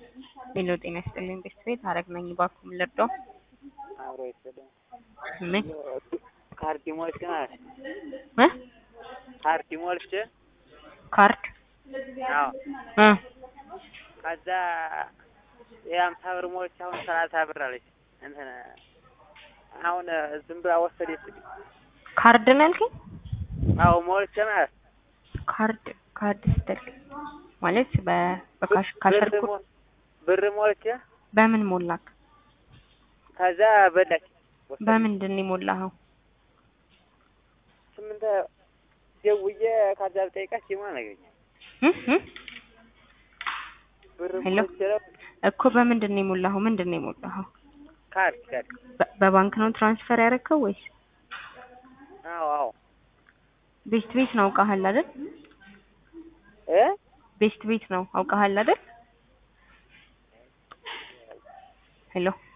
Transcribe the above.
ሄሎ ጤና ይስጥልኝ ቤተሰቤት ሀረግ ነኝ። እባክዎ ምን ልርዳው? አብሮ ይሰደው ምን ካርድ ሞልቼ ማለት እ ካርድ ሞልቼ ካርድ አዎ እ ከዛ የሀምሳ ብር ሞልቼ አሁን ሰላሳ ብር አለች እንትን አሁን ዝም ብላ ወሰደችኝ። ካርድ ነው ያልከኝ? አዎ ሞልቼ ማለት ካርድ ካርድ ስትል ማለት በ በካሽ ካሸር ብር ሞ- ብር ሞልቼ በምን ሞላክ? ከዛ በላች ወሰደች። በምንድን ነው የሞላኸው? ስምንት ደውዬ ከዛ ብጠይቃት ሲማ ነገኝ እ እ ብር ሄሎ? ሞልቼ ነው እኮ በምንድን ነው የሞላኸው? ምንድን ነው የሞላኸው? ካርድ ካርድ በ- በባንክ ነው ትራንስፈር ያደረግከው ወይስ አዎ አዎ ቤስት ቤት ነው አውቃሃል አይደል? እ ቤስት ቤት ነው አውቃሃል አይደል? ሄሎ